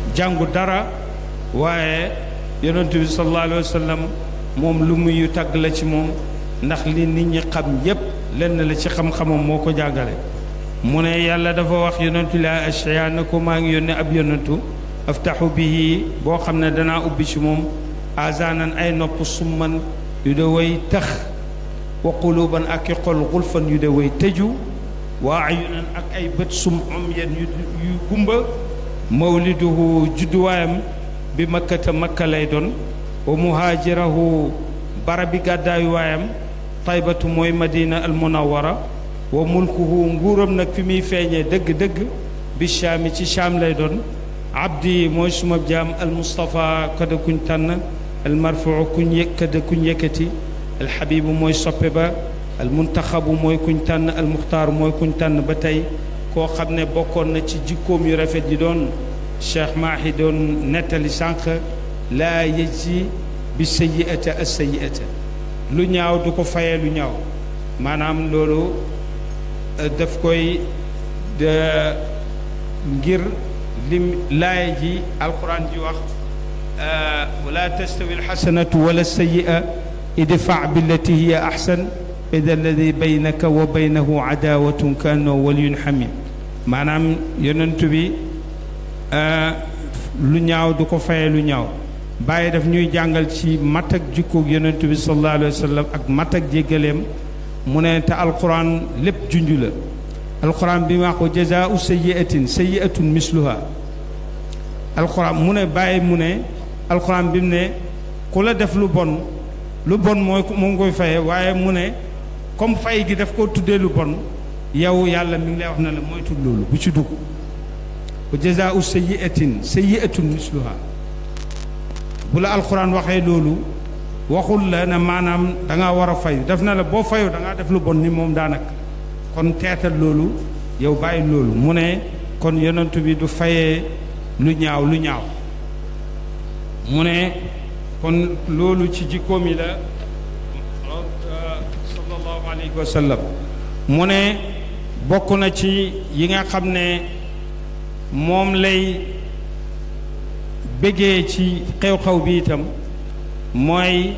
jàngu dara waaye yonent bi sallallahu alayhi wa sallam moom lu muy tagg la ci moom ndax li nit ñi xam yépp lenn la ci xam-xamam moo ko jàngale mu ne yàlla dafa wax yonentu laa ashya na ko maa ngi yónne ab yonentu aftaxu bihi boo xam ne danaa ubbi ci moom azaanan ay nopp summan yu de way tax wa quluban ak i xol xulfan yu de way tëju wa ayunan ak ay bët sum om yen yu yu gumba mawliduhu judduwaayam bi makkata makka lay doon wa muhaajirahu barabi gàddaayu waayam taybatu mooy madina al munawara wa mulkuhu nguuram nag fi muy feeñee dëgg-dëgg bi shaami ci shaam lay doon abdi mooy suma jaam al mustapha kada kuñ tànn al marfuu kuñ yëg kada kuñ yëkkati al xabibu mooy soppe ba al muntaxabu mooy kuñ tànn al muxtaar mooy kuñ tànn ba tey koo xam ne bokkoon na ci jikkoom yu rafet yi doon cheikh maahi doon nettali sànq laa yëjji bi sayiata as sayiata lu ñaaw du ko fayee lu ñaaw maanaam loolu daf koy de ngir lim laaya ji alquran ji wax wala tastawi alxasanatu wala sayia idfa billati hiya axsan ida alladi baynaka wa baynahu adawatun ka annahu waliyun xamim maanaam yonent bi lu ñaaw du ko fayee lu ñaaw bàyyi daf ñuy jàngal ci mat ak jikkoog yonent bi sallallahu alayhi wa sallam ak mat ak jéggaleem mu ne te alquran lépp junj la alquran bi wax ko jazaau sayiatin sayiatun misluha alquran mu ne bàyyi mu ne alquran bi mu ne ku la def lu bon lu bon mooy moo ngi koy faye waaye mu ne comme fay gi daf koo tuddee lu bon yow yàlla mi ngi lay wax na la mooy tudd loolu bu ci dugg wa jazaau sayiatin sayiatun misluha bu la alquran waxee loolu waxul la ne maanaam da ngaa war a fayu def na la boo fayu da ngaa def lu bon ni moom daanaka kon teetal loolu yow bàyyi loolu mu ne kon yonent bi du fayee lu ñaaw lu ñaaw mu ne kon loolu ci jikkoom yi la sallallahu alayhi wa sallam mu ne bokk na ci yi nga xam ne moom lay bëggee ci xew-xew bi itam mooy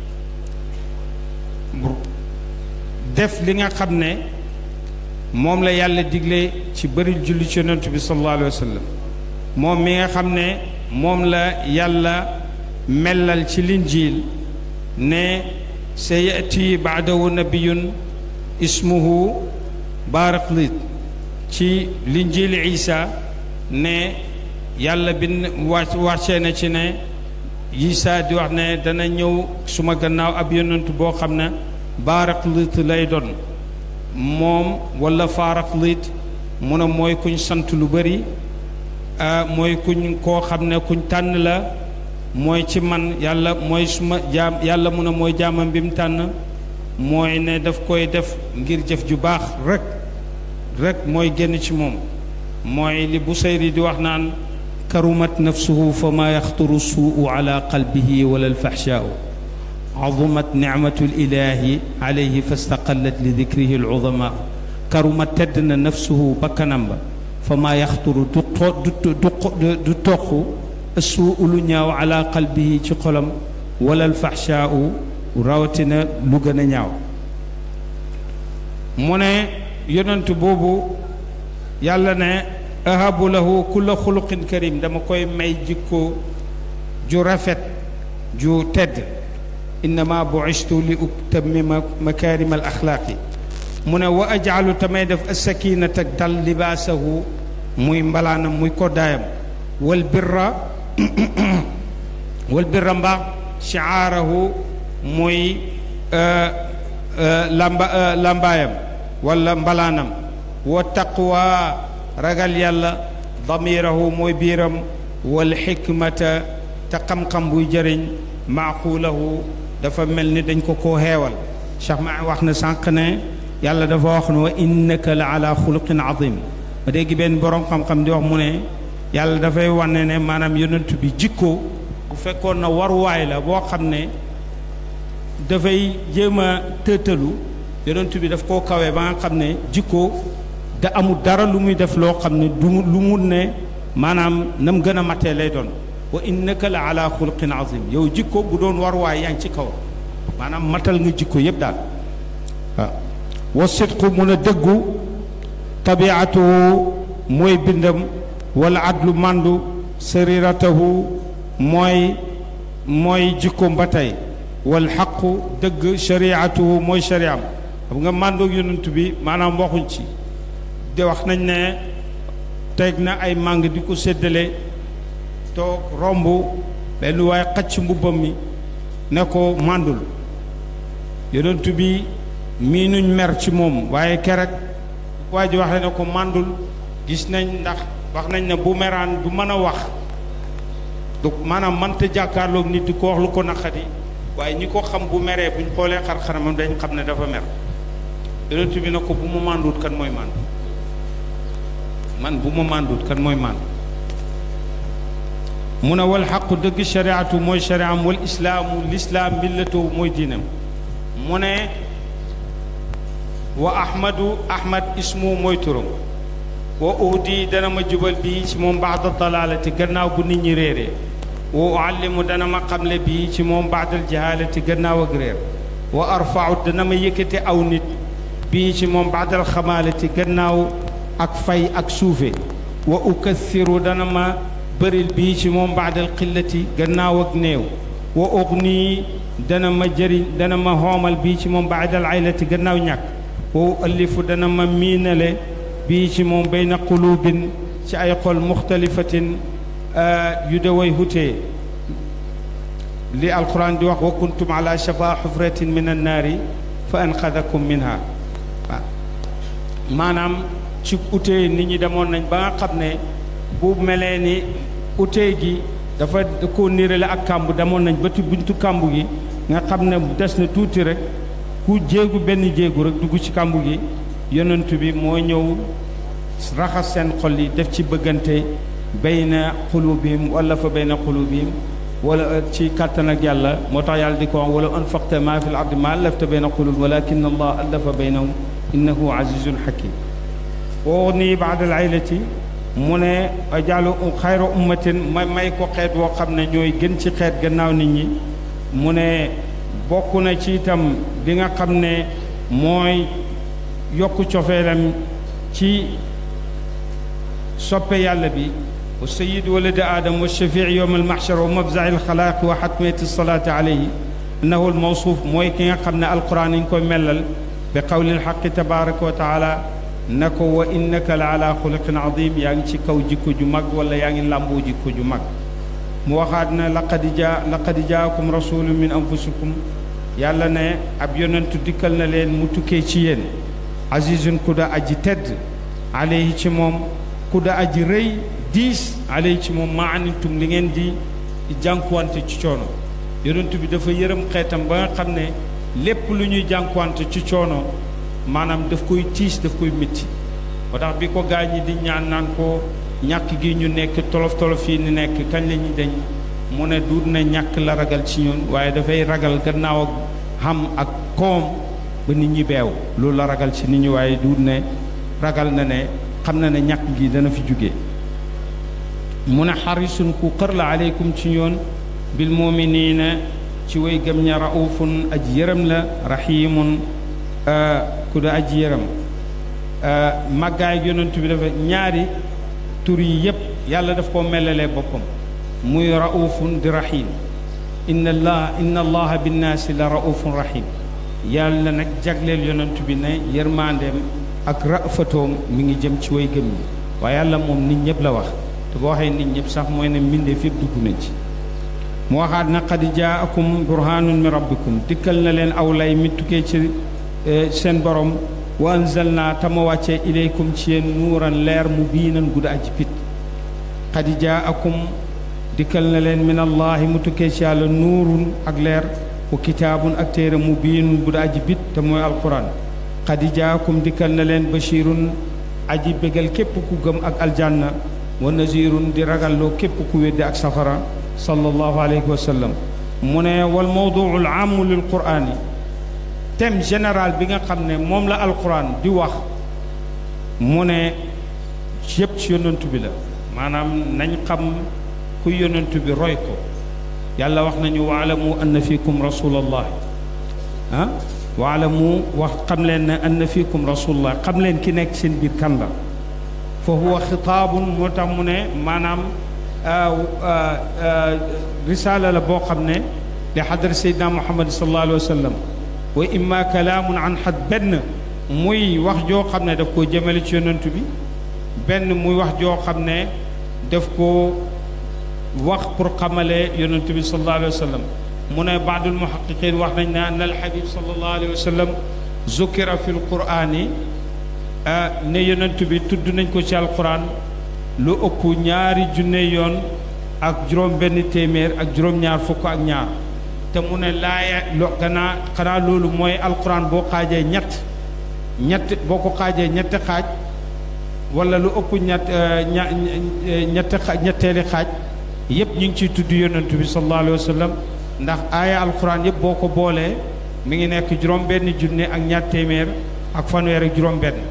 def li nga xam ne moom la yàlla digle ci bëri julli ci yonent bi sallallahu alayhi wa sallam moom mi nga xam ne moom la yàlla mellal ci linjiil ne sa yati baadahu nabiyun ismuhu baraklit ci linjiil isa ne yàlla bin wàcc wàccee na ci ne Isa di wax ne dana ñëw suma gannaaw ab yonent boo xam ne baraklit lay doon moom wala faraklit mu ne mooy kuñ sant lu bëri mooy kuñ koo xam ne kuñ tànn la mooy ci man yàlla mooy suma jaam yàlla mu ne mooy jaamam bi mu tànn mooy ne daf koy def ngir jëf ju baax rek rek mooy génn ci moom mooy li Busayri di wax naan karumat nafsuhu fa ma yaxturu suu ala qalbihi wala alfaxshaau azumat nicmatu lilahi alayhi fastaqallat li dikrihi aluzamaau karumat tedd na nafsuhu bakkanam ba fa ma yaxturu du du du toq suu lu ñaaw ala qalbihi ci xolam wala alfaxshaau rawatina lu gën a ñaaw mu ne yonent boobu yàlla ne ahabu lahu kulla xuluqin karim dama koy may jikko ju rafet ju tedd innama buistu li utammima makarim al axlaaqi mu ne wa ajaalu tamay def asakinat ak dal libaasahu muy mbalaanam muy koddaayam wal birra wal birra mbaax shiaarahu muy lamba lambaayam wala mbalaanam wa taqwa ragal yàlla damirahu mooy biiram wal xikmata te xam-xam buy jëriñ maaqulahu dafa mel ni dañ ko koo xeewal cheikh ma wax na sànq ne yàlla dafa wax ne wa innaka la ala xuluqin azim ma dégg benn borom xam-xam di wax mu ne yàlla dafay wane ne maanaam yonent bi jikko bu fekkoon na waruwaay la boo xam ne dafay jéem a tëtalu yonent bi daf koo kawee ba nga xam ne jikko da amul dara lu muy def loo xam ne du lu mu ne maanaam nam gën a matee lay doon wa innaka la ala xuluqin azim yow jikko bu doon war waay yaa ngi ci kaw maanaam matal nga jikko yëpp daal waaw wa sidqu mun a dëggu tabiatuhu mooy bindam wala adlu màndu sariratahu mooy mooy jikkoom ba tey wal xaqu dëgg shariatuhu mooy shariam xam nga màndoog yonent bi maanaam waxuñ ci de wax nañ ne teg na ay màng di ko séddale toog romb benn waaye xacc mbubbam mi ne ko màndul yonent bi mii nuñ mer ci moom waaye kerek waa ji waxee ne ko màndul gis nañ ndax wax nañ ne bu meraan du mën a wax du maanaam mënta jàkkaarloog nit di ko wax lu ko naqadi waaye ñi ko xam bu meree buñ xoolee xar-xaramam dañ xam ne dafa mer yonent bi ne ko bu ma mànduut kan mooy màndu man bu ma mànduut kan mooy màndu mu ne wal xaqu dëgg shariatu mooy shariam wal islaamu lislaam millatu mooy diinam mu ne wa ahmadu ahmad ismu mooy turam wa uhdi dana ma jubal bii ci moom baada dalalati gannaaw bu nit ñi réeree wa uallimu dana ma xamle bii ci moom baadal jahalati gannaaw ak réer wa arfau dana ma yëkkati aw nit bii ci moom baadal xamaalati gannaaw ak fay ak suufe wa ukathiru dana ma bëril bii ci moom baadal xillati gannaaw ak néew wa ugni dana ma jëriñ dana ma xoomal bii ci moom baadal aylati gannaaw ñàkk wa uallifu dana ma miinale bii ci moom bayna qulubin ci ay xol muxtalifatin yu de way hutee li alquran di wax wa kuntum ala shafa xufratin min annaari fa anqadakum minha waaw maanaam ci utee nit ñi demoon nañ ba nga xam ne bu melee ni utee gi dafa ko nirale ak kàmb demoon nañ ba ci buntu kàmb gi nga xam ne des na tuuti rek ku jéegu benn jéegu rek dugg ci kàmb gi yonent bi moo ñëw raxas seen xol yi def ci bëggante bayna xulubihim wala fa bayna xulubihim wala ci kàttan ak yàlla moo tax yàlla di ko wax wala anfaqta ma fi l ardi ma allafta bayna xulub walakin allah allafa baynahum innahu azizun hakim woo nii baadal aylati mu ne jàllu xayra ummatin ma may ko xeet woo xam ne ñooy gën ci xeet gannaaw nit ñi mu ne bokk na ci itam bi nga xam ne mooy yokku cofeelam ci soppe yàlla bi wa sayid waladi aadam wa shafii yowm almaxshar wa mafzai alxalaaqi wa xatmiyati salaati alayhi annahu almawsuuf mooy ki nga xam ne alquran yi ñu koy mellal bi qawli alxaqi tabaraka wa taala na ko wa innaka la ala xuluqin adim yaa ngi ci kaw jikko ju mag wala yaa ngi làmboo jikko ju mag mu waxaat na laqad jaa laqad jaakum rasulun min anfusikum yàlla ne ab yonentu dikkal na leen mu tukkee ci yéen azizun ku da aji tedd alayhi ci moom ku da aji rëy diis alayhi ci moom maa anittum li ngeen di jànkuwante ci coono yonent bi dafa yërëm xeetam ba nga xam ne lépp lu ñuy jànkuwante ci coono maanaam daf koy tiis daf koy métti moo tax bi ko gaa ñi di ñaan naan ko ñàkk gi ñu nekk tolof tolof yi ni nekk kañ la ñuy dañ mu ne duut na ñàkk la ragal ci ñun waaye dafay ragal gannaaw ak xam ak koom ba nit ñi beew loolu la ragal ci nit ñi waaye duut ne ragal na ne xam na ne ñàkk gi dana fi jóge mu ne xarisun ku xër la aleykum ci ñoon bil muminina ci way gëm ña raufun aji yërëm la rahimun ku da aji yërëm màggaay yonent bi dafa ñaari tur yi yépp yàlla daf koo melalee boppam muy raufun di rahim inna allah inna allaha binnaasi la raufun rahim yàlla nag jagleel yonent bi ne yërmandeem ak rafatoom mi ngi jëm ci way gëm ñi waaye yàlla moom nit ñëpp la wax te boo waxee nit ñëpp sax mooy ne mbindeef yëpp dugg na ci mu waxaat na qad jaakum burhanun min rabbikum dikkal na leen aw lay mi tukkee ci seen borom wa anzalna tama wàccee ilaykum ci yéen nuuran leer mu biinan gudda aji pit qad jaakum dikkal na leen min allahi mu tukkee ci yàlla nuurun ak leer wa kitaabun ak téere mu biinun gudda aji pit te mooy alquran qad jaakum dikkal na leen bashirun aji bégal képp ku gëm ak aljanna wa nazirun di ragalloo képp ku weddi ak safara sallallahu alayhi wa sallam mu ne wal mawduu al aamu lil quraan yi thème général bi nga xam ne moom la alquran di wax mu ne yépp ci yonantu bi la maanaam nañ xam ku yonent bi roy ko yàlla wax nañu waalamu anna fiikum rasulallah ah waalamu wax xam leen ne anna fiikum rasulullah xam leen ki nekk seen biir kan la fa huwa xitaabun moo tax mu ne maanaam risaala la boo xam ne li xadra seydina muhammad sallallahu alayhi wa sallam wa imma kalaamun an xad benn muy wax joo xam ne daf koo jëmale ci yonent bi benn muy wax joo xam ne daf koo wax pour xamale yonent bi sallallahu alayhi wa sallam mu ne baadul muhaqiqin wax nañ ne anna alxabib sallallahu alayhi wa sallam zukira fi lqurani ne yonent bi tudd nañ ko ci alquran lu ëpp ñaari junne yoon ak juróom benn téeméer ak juróom-ñaar fukk ak ñaar te mu ne laaya lo gannaa xanaa loolu mooy alquran boo xaajee ñett ñett boo ko xaajee ñetti xaaj wala lu ëpp ñett ña ñetti ñetteeli xaaj yépp ñu ngi ciy tudd yonent bi sallallahu alayhi wa sallam ndax aaya alquran yëpp boo ko boolee mi ngi nekk juróom benn junne ak ñaar téeméer ak fanweer ak juróom benn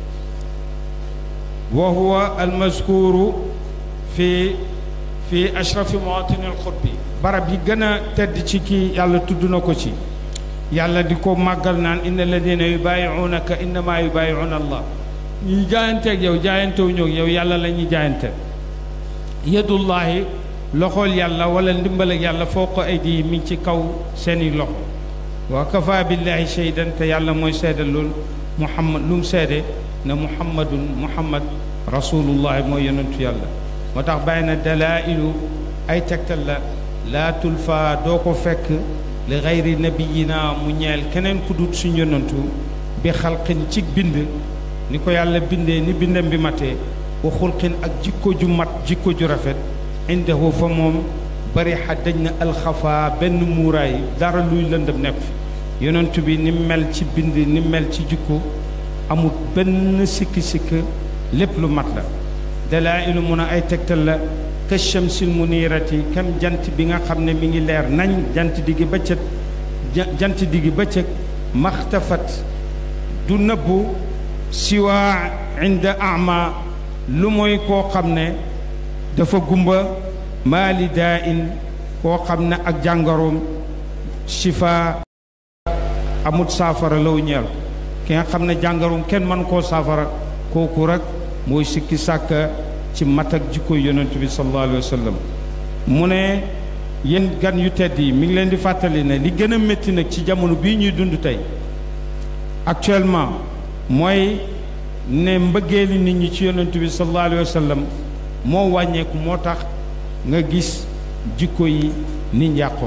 wa huwa almaskuru fi fi ashrafi mawatini alxutbi barab yi gën a tedd ci kii yàlla tudd na ko ci yàlla di ko màggal naan inna alladina yubaayiunaka innama yubaayiuna allah ñuy jaayanteeg yow jaayantewu ñëw yow yàlla la ñuy jaayante yadullahi loxool yàlla wala ndimbal ak yàlla foo ko ay di mi ngi ci kaw seeni loxo wa kafa billahi shaydan te yàlla mooy seede loolu muhammad lu mu seede ne muhammadun muhammad rasulullahi mooy yonentu yàlla moo tax bàyyi na dalailu ay tegtal la laa tulfa doo ko fekk li gayri nabiyina mu ñeel keneen ku dut suñ yonentu bi xalqin ci bind ni ko yàlla bindee ni bindam bi matee wa xulqin ak jikko ju mat jikko ju rafet indahu fa moom bari xa dañ na alxafa benn muuraay dara luy lëndëm nekk fi yonent bi ni mel ci bind ni mel ci jikko amul benn sikki-sikk lépp lu mat la dalaa'ilu mun a ay tegtal la ka shamsil munirati kam jant bi nga xam ne mi ngi leer nañ jant diggi bëccëg jant diggi bëccëg maxtafat du nëbbu siwaa inda ama lu mooy koo xam ne dafa gumba maali daa in koo xam ne ak jàngoroom shifa amut saafara law ñeel ki nga xam ne jàngoroom kenn mën koo saafara kooku rek mooy sikki sàkka ci mat ak jikko yonent bi sallallahu alayhi wa sallam mu ne yéen gan yu tedd yi mi ngi leen di fàttali ne li gën a métti nag ci jamono bii ñuy dund tey actuellement mooy ne mbëggeeli nit ñi ci yonent bi sallallahu alayhi wa sallam moo wàññeeku moo tax nga gis jikko yi ni njàqoo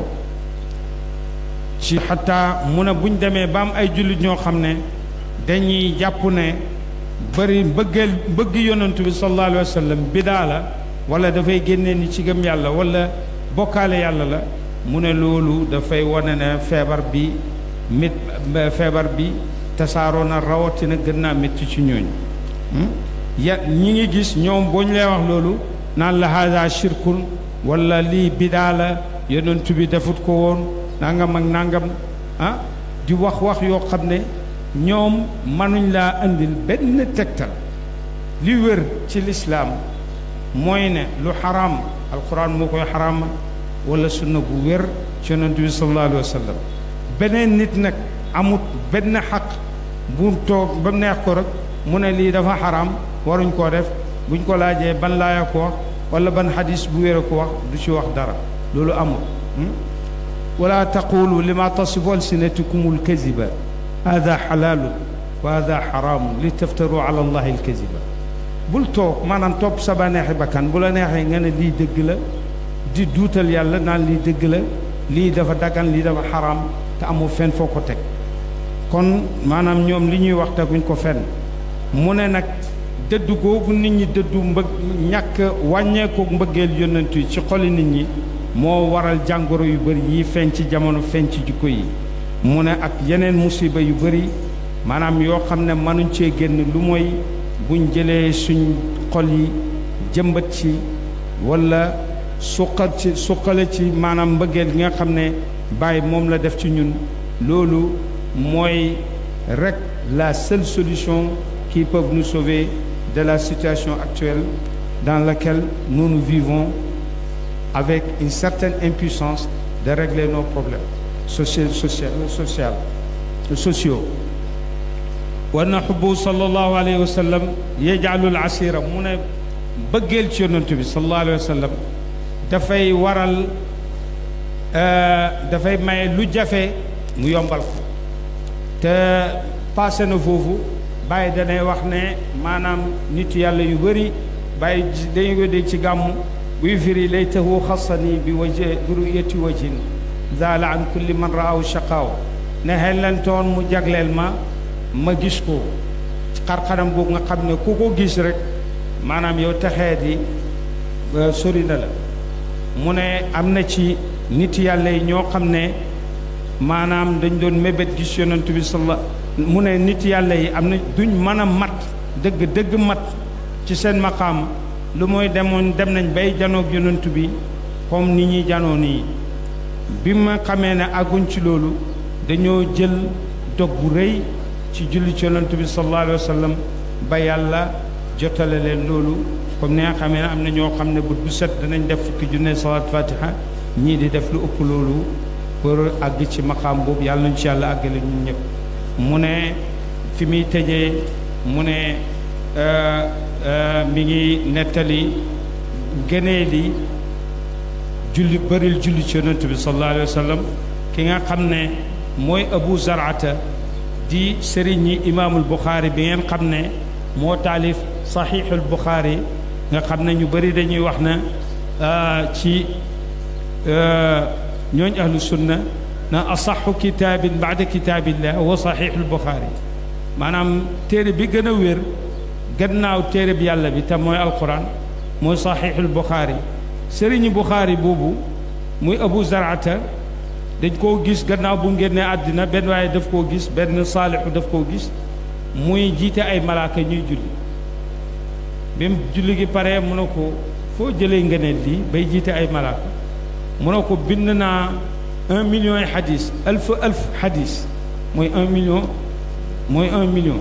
ci xataa mu ne buñ demee ba am ay jullit ñoo xam ne dañuy jàpp ne bari mbëggeel mbëgg yonent bi sallallahu alayhi wa sallam bidaa la wala dafay génnee ni ci gëm yàlla wala bokkaale yàlla la mu ne loolu dafay wane ne feebar bi mit feebar bi tasaaroo na rawatina gën naa métti ci ñooñu ya ñi ngi gis ñoom boo ñu lay wax loolu naan la haada shirkun wala lii bidaa la yonent bi defut ko woon nangam ak nangam ah di wax wax yoo xam ne ñoom mënuñ laa andil benn tegtal li wér ci lislaam mooy ne lu xaraam alquran moo koy xaraam wala sunna bu wér ci yonent bi sallallahu alayhi wa sallam beneen nit nag amut benn xaq bu toog ba mu neex ko rek mu ne lii dafa xaraam waruñ koo def buñ ko laajee ban laaya ko wax wala ban xadis bu wér a ko wax du ci wax dara loolu amul wala taqulu lima tasifu alsinatukum alkaziba hada xalaalun wa hada xaraamun li taftaru ala allahi alkaziba bul toog maanaam topp sa ba neexi bakkan bu la neexee nga ne lii dëgg la di duutal yàlla naan lii dëgg la lii dafa daggan lii dafa xaraam te amul fenn foo ko teg kon maanaam ñoom li ñuy wax teguñ ko fenn mu ne nag dëddu googu nit ñi dëddu mbëgg ñàkk wàññeeku mbëggeel yonent yi ci xoli nit ñi moo waral jàngoro yu bëri yi feeñ ci jamono feeñ ci jikko yi mu ne ak yeneen musiba yu bëri maanaam yoo xam ne mënuñ cee génn lu mooy buñ jëlee suñ xol yi jëmbat ci wala suqal ci suqale ci maanaam mbëggeel gi nga xam ne bàyyi moom la def ci ñun loolu mooy rek la seule solution qui peut nous sauver de la situation actuelle dans laquelle nous nous vivons avec une certaine impuissance de régler nos problèmes sociaux sociaux sociaux sociaux wa naxubu sallallahu alayhi wa sallam yajaalul asira mu ne bëggeel ci yonent bi sallallahu alayhi wa sallam dafay waral dafay maye lu jafe mu yombal ko te passé na foofu bàyyi danay wax ne maanaam nit yàlla yu bëri bàyyi dañu ko dégg ci gàmmu buy firi lay taxu xasani bi waje bi ruyati wajin zaala an kulli man raaw shaqaaw ne xellantoon mu jagleel ma ma gis ko xar-xaram boobu nga xam ne ku ko gis rek maanaam yow texee di sori na la mu ne am na ci nit yàlla yi ñoo xam ne maanaam dañ doon mébét gis yonent bi salla mu ne nit yàlla yi am na duñ mën a mat dëgg dëgg mat ci seen maqaam lu mooy demoon dem nañ bay janoog yonent bi comme ni ñuy janoo nii bi ma xamee ne àgguñ ci loolu dañoo jël dog bu rëy ci julli ci yonent bi sallallahu alayhi wa sallam ba yàlla jotale leen loolu comme ni nga xamee ne am na ñoo xam ne bu bu set danañ def fukki junne salaat fatiha ñii di def lu ëpp loolu pour àgg ci maqaam boobu yàlla nañu ci yàlla àggale ñun ñëpp mu ne fi muy tëjee mu ne mi ngi nettali gënee li julli bëril julli ci yonent bi sallallahu alayhi wa sallam ki nga xam ne mooy abu zarata di sëriñ ñi imaamul buxaari bi ngeen xam ne moo taalif saxiixul buxaari nga xam ne ñu bëri dañuy wax na ci ñooñ ahlu sunna na asaxu kitaabin baada kitaabillah wa saxiixul buxaari maanaam téere bi gën a wér gannaaw téere bi yàlla bi te mooy alquran mooy saxiixul buxaari sëriñi buxaari boobu muy abu zarata dañ koo gis gannaaw bu ngénnee àddina benn waaye daf koo gis benn saalixu daf koo gis muy jiite ay malaaka ñuy julli bi mu julli gi pare mu ne ko foo jëlee ngëneel lii bay jiite ay malaaka mu ne ko bind naa un million yi xadis alf alf xadis mooy un million mooy un million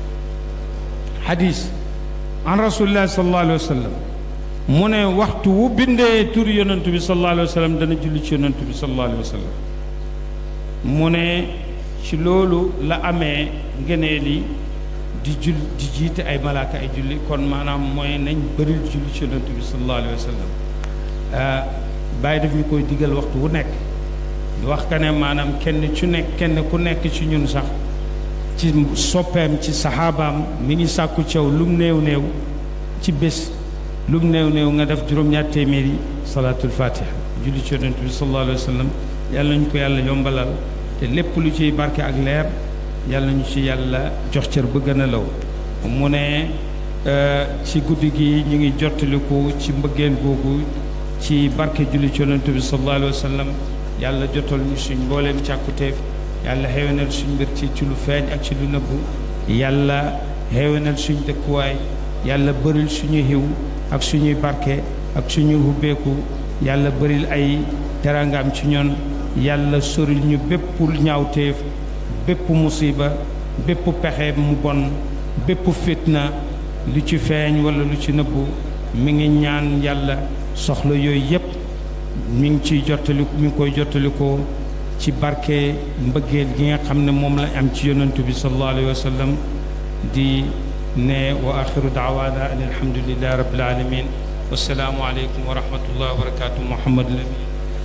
xadis an rasulillahi sallallahu alayhi wa sallam mu ne waxtu wu bindee tur yonent bi sallallahu alayhi wa sallam dana julli ci yonent bi sallallahu alayhi wa sallam mu ne ci loolu la amee ngëneel yi di jul di jiite ay malaaka ay julli kon maanaam mooy nañ bëril julli ci yonent bi sallallahu alayhi wa sallam bàyyi daf ñu koy digal waxtu wu nekk di wax ka ne maanaam kenn ci nekk kenn ku nekk ci ñun sax ci soppeem ci saxaabaam mi ngi sàkku caw lum néew néew ci bés lum néew néew nga def juróom-ñaar téeméeri salaatul fatiha julli ci yonent bi sallallahu alayhi wa sallam yàlla nañu ko yàlla yombalal te lépp lu ciy barke ak leer yàlla nañu ci yàlla jox cër ba gën a law mu ne ci guddi gi ñu ngi jottaliku ci mbëggeel googu ci barke julli ci yonent bi sallallahu alayhi wa sallam yàlla jotal ñu suñ mbooleem càkkutéef yàlla xewenal suñ mbir ci ci lu feeñ ak ci lu nëbbu yàlla xewenal suñ dëkkuwaay yàlla bëril suñu xiw ak suñuy barke ak suñuy hubbeeku yàlla bëril ay terangaam ci ñoon yàlla soril ñu bépp ñaawteef bépp musiba bépp pexe mu bon bépp fitna lu ci feeñ wala lu ci nëbbu mi ngi ñaan yàlla soxla yooyu yépp mi ngi ciy jottali mi ngi koy jottalikoo ci barke mbëggeel gi nga xam ne moom la am ci yonantu bi sallallahu alayhi wa sallam di ne wa axiru daawaana an alhamdulillahi rabbil alamin wassalaamu aleykum wa rahmatullah wa barakatuh muhammad lamin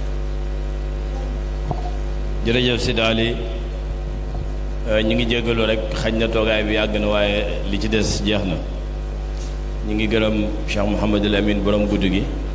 jërëjëf Sidi Ali ñu ngi jégalu rek xañ na toogaay bi yàgg na waaye li ci des jeex na ñu ngi gërëm Cheikh Mouhamadul Amin borom guddi gi